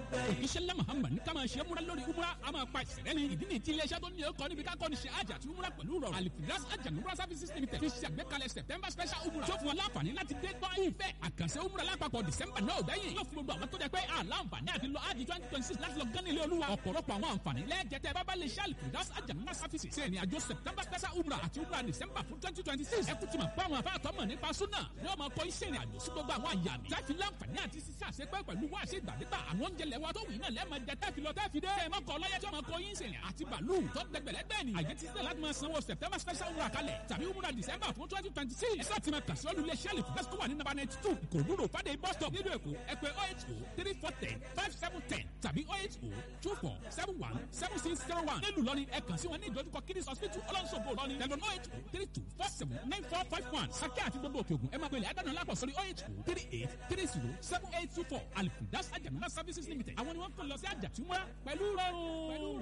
òjíṣẹ́ ńlá muhammad ní ká máa ṣe múra lórí umra a máa pa ìṣẹ̀lẹ̀ ní ìdí nìyí tí iléeṣẹ́ tó ní ẹ̀kọ́ níbi ká kọ́ni ṣe àjà àti umra pẹ̀lú rọrùn alifiras àjà umra services limited fi ṣe àgbékalẹ̀ september special umra tó fún wọn láǹfààní láti dé gbọ́ ìfẹ́ àkànṣe umra lápapọ̀ december náà gbẹ̀yìn yóò fún gbogbo àwọn tó jẹ́ pé àlàǹfààní àti lọ ájì twenty twenty six láti lọ gán ilé olúwa ọ̀pọ̀lọpọ̀ àwọn àǹfààní lẹ́ẹ̀jẹ̀tẹ̀ bábá lè ṣe alifiras àjà umra services ṣe ìrìn àjò september special umra àti umra december fún twenty twenty six ẹkú ti mọ̀ pé àwọn afáàtọ́ mọ̀ nípa súnà ni wọ́n máa kọ́ iṣẹ́ ìrìn àjò sí gbogbo àwọn àyà mi láti láǹfààní àti ṣiṣẹ́ àṣepẹ́ pẹ̀lú wá ṣe ìgbàdégbà àwọn oúnjẹ lẹ́wà tó wù náà lẹ́ẹ̀ máa jẹ tẹ́fi lọ tẹ́fi dé. ẹ má kọ ọlọ́yẹ tí wọ́n máa kọ yín sẹ̀yìn àti bàálù tó dẹgbẹ̀lẹ́gbẹ̀ ni. àyè ti sílẹ̀ láti máa sanwó september special umrah kalẹ̀ tàbí umrah december fún twenty twenty six. ẹ sáà ti máa kàṣí olú iléeṣẹ́ lè fúdásí tó wà ní nàbà ninety two ìkòròdúró fàdé bus stop nílùú èkó ẹ pè oh eight oh three four ten five seven ten tàbí oh eight oh two four seven one seven six zero one. nílùú lọ́ni ẹ kàn sí wọn ní ìdojúkọ kiddies hospital ọlọ́nṣogbo lọ́ni tẹlifon oh eight oh three two four seven nine four five one. sàkẹ́ àti gbogbo òkè ògùn ẹ máa gbélé àdánù lápò sórí oh eight oh three eight three zero seven eight two four alifidas ajamuna services limited àwọn ni wọ́n kàn lọ sí àjàtúmọ̀ pẹ̀lú rọrùn.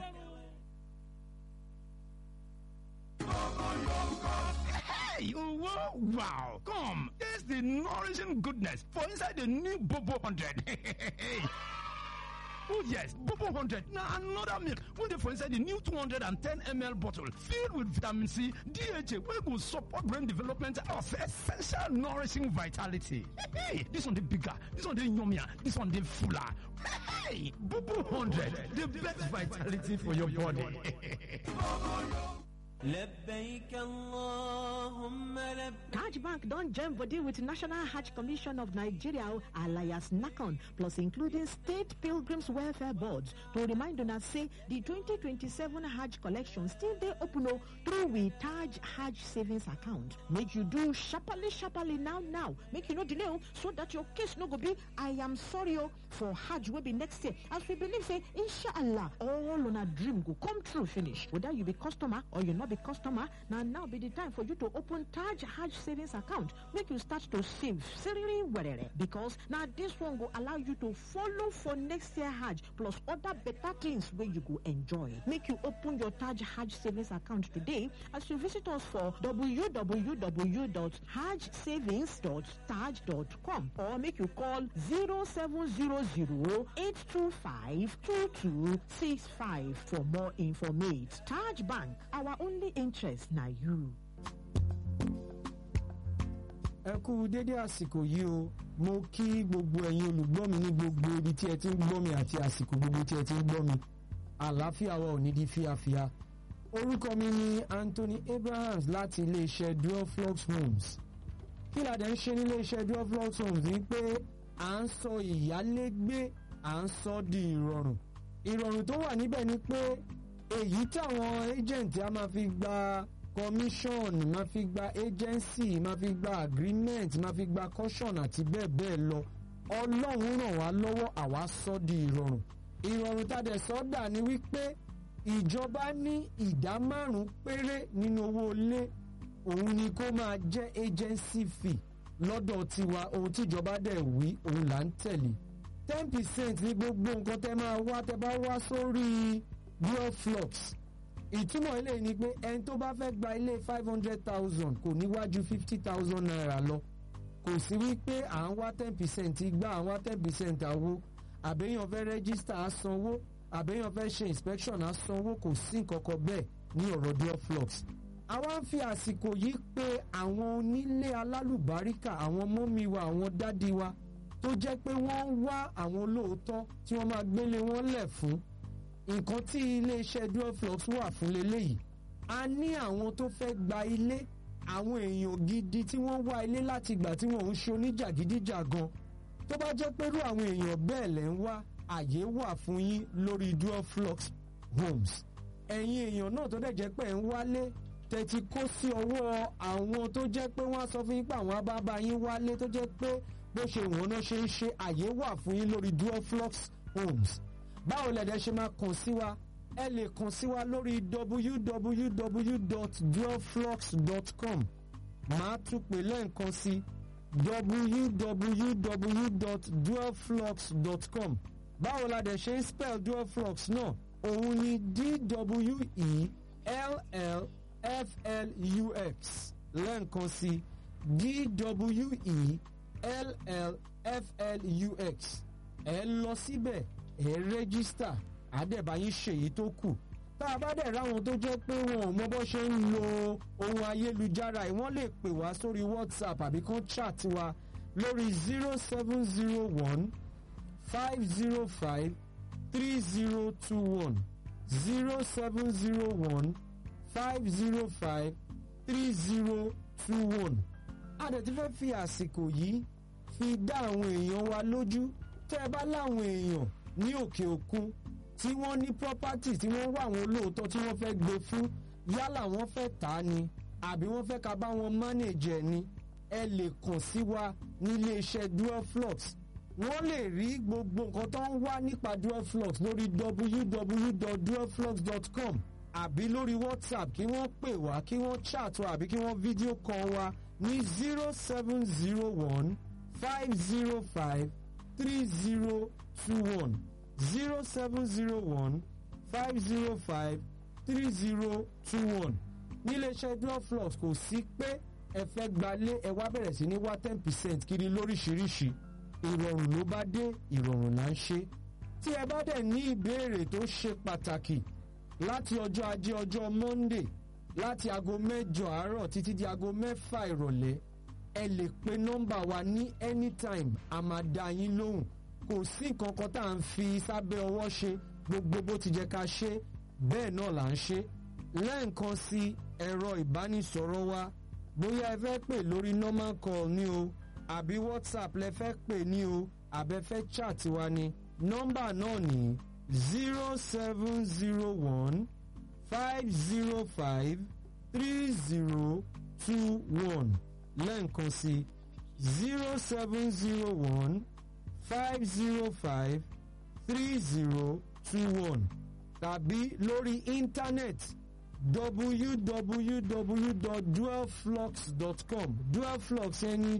Hey, wow, wow. Come, taste the nourishing goodness for inside the new Bobo 100. Oh yes, Bobo 100 now another milk wey dey for inside the new 210 ml bottle filled with vitamin C, DHA wey go support brain development of essential nourishing vitality. Hey, this one dey bigger, this one dey yummier, this one dey fuller. Hey, Bobo 100, the best vitality for your body. لبيك اللهم لبيك Taj Bank don join body with National Hajj Commission of Nigeria alias NACON plus including State Pilgrims Welfare Boards to remind una say the 2027 Hajj collection still dey open o through we Taj Hajj savings account. Make you do sharparly sharparly now now make you no delay o so that your case no go be I am sorry o for Hajj wey be next year as we believe say inshallah all una dream go come true finish whether you be customer or you no be customer na now be the time for you to open Taj Hajj savings account make you start to save seriously werere because na this one go allow you to follow for next year Hajj plus other better things wey you go enjoy make you open your Taj Hajj savings account today as you visit us for www.hajjsavings.taj.com or make you call 0700 825 2265 for more information Taj Bank our only interest na you. ẹ kú dédé àsìkò yìí o mo kí gbogbo ẹ̀yin olùgbọ́ mi ní gbogbo ibi tí ẹ ti ń gbọ́ mi àti àsìkò gbogbo tí ẹ ti ń gbọ́ mi àlàáfíà wa ò ní di fíafíà orúkọ mi ni Anthony Abrahams láti iléeṣẹ́ Duoflux Homes kí la dẹ̀ ń ṣe nílé iṣẹ́ Duoflux Homes ni pé à ń sọ ìyálégbé à ń sọ di ìrọ̀rùn ìrọ̀rùn tó wà níbẹ̀ ni pé èyí táwọn agent a máa fi gba commission máa fi gba agency máa fi gba agreement máa fi gba caution àti bẹ́ẹ̀ bẹ́ẹ̀ lọ ọlọ́run ràn wá lọ́wọ́ àwa sọ di ìrọ̀rùn ìrọ̀rùn tá a dẹ̀ sọ dà ní wípé ìjọba ní ìdá márùn-ún péré nínú owó ilé òun ni kó máa jẹ́ agency fee lọ́dọ̀ tiwa ohun tíjọba dẹ̀ wí òun là ń tẹ̀lé ten percent ní gbogbo nǹkan tẹ́ máa wá tẹ́ bá wá sórí Duoflux ìtumọ̀ ilé ni pé ẹni tó bá fẹ́ gba ilé five hundred thousand kò níwájú fifty thousand naira lọ kò sí wípé à ń wá ten percent igbá à ń wá ten percent àwo àbẹ́yàn fẹ́ register á sanwó àbẹ́yàn fẹ́ ṣe inspection á sanwó kò sí nǹkan kan bẹ́ẹ̀ ní ọ̀rọ̀ Duoflux àwa ń fi àsìkò yìí pé àwọn onílé alálùbáríkà àwọn mọ́mí wa àwọn dádì wa tó jẹ́ pé wọ́n ń wá àwọn olóòótọ́ tí wọ́n máa gbélé wọn lẹ̀ fún nǹkan tí iléeṣẹ́ Duoflux wà fún leléyìí a ní àwọn tó fẹ́ gba ilé àwọn èèyàn gidi tí wọ́n wá ilé láti ìgbà tí wọ́n ń ṣe oníjàgídíjàgan tó bá jẹ́ pé irú àwọn èèyàn bẹ́ẹ̀ lẹ́ ń wá àyè wà fún yín lórí Duoflux Homes ẹ̀yin èèyàn náà tó dẹ̀ jẹ́ pé ẹ̀ ń wálé tẹ̀tí kó sí ọwọ́ àwọn tó jẹ́ pé wọ́n á sọ fún yín pé àwọn abábá yín wálé tó jẹ́ pé bó ṣe wọ́n náà ṣe ń ṣe àyè wà fún yín lórí Duoflux Homes báwo lẹ̀dẹ̀ ṣe máa kàn sí wa ẹ lè kàn sí wa lórí www.duoflux.com màá tún pè lẹ́ǹkan sí www.duoflux.com báwo la dẹ̀ ṣe ń spell Duoflux náà òun ni d-w-e-l-l-f-l-u-x lẹ́ǹkan sí d-w-e-l-l-f-l-u-x ẹ lọ síbẹ̀ ẹ̀ rẹ́gísítà àdẹ̀báyín ṣèyí tó kù tá a bá dẹ̀ ráwọn tó jẹ́ pé wọn ò mọ bó ṣe ń lo ohun ayélujára yìí wọ́n lè pè wá sórí whatsapp àbí kán chat wa lórí zero seven zero one five zero five three zero two one zero seven zero one five zero five three zero two one. a dẹ̀ ti fẹ́ fi àsìkò yìí fi dá àwọn èèyàn wa lójú tẹ́ ẹ bá láwọn èèyàn ní òkè òkun tí wọ́n ní property tí wọ́n wá àwọn olóòótọ́ tí wọ́n fẹ́ gbé fún yálà wọ́n fẹ́ tà á ni àbí wọ́n fẹ́ ká bá wọn manage ẹ̀ ni ẹ lè kàn sí wa nílé iṣẹ́ dualflux wọ́n lè rí gbogbo nǹkan tó ń wá nípa dualflux lórí www.dualflux.com àbí lórí whatsapp kí wọ́n pè wá kí wọ́n chat wa àbí kí wọ́n fídíò call wa ní zero seven zero one five zero five three zero two one zero seven zero one five zero five three zero two one níléeṣẹ́ dualflux kò sí pé ẹ fẹ́ gbalé ẹ wá bẹ̀rẹ̀ sí ní wá ten percent kiri lóríṣiríṣi ìrọ̀rùn ló bá dé ìrọ̀rùn là ń ṣe tí ẹ bá dẹ̀ ní ìbéèrè tó ṣe pàtàkì láti ọjọ́ ajé ọjọ́ monday láti aago mẹ́jọ àárọ̀ títí di aago mẹ́fà ìrọ̀lẹ́ ẹ lè pe nọ́mbà wa ní anytime a máa dá yín lóhùn kò sí nǹkan kan tá à ń fi sábẹ́ ọwọ́ ṣe gbogbo bó ti jẹ́ ká ṣe bẹ́ẹ̀ náà là ń ṣe lẹ́ẹ̀kan sí ẹ̀rọ ìbánisọ̀rọ̀ wa bóyá ẹ fẹ́ pè lórí normal call ní o àbí whatsapp lẹ fẹ́ pè ní o àbẹ fẹ́ chat wa ni nọ́mbà náà ní zero seven zero one five zero five three zero two one lẹ́ẹ̀kan sí zero seven zero one five zero five three zero two one tàbí lórí íńtánẹ́ẹ̀tì www.dualflux.com dualflux ẹni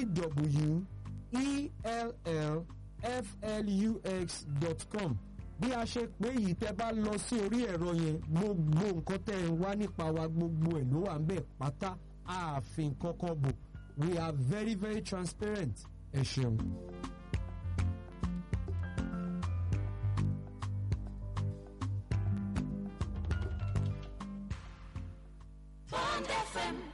d-w-e-l-l-f-l-u-x.com bí a ṣe pé yìí tẹ́ bá lọ sí orí ẹ̀rọ yẹn gbogbo nǹkan tẹ́ ń wá nípa wa gbogbo ẹ̀ ló wà ń bẹ̀ pátá ààfin kankan bò we are very very transparent ẹ ṣeun. Bond FM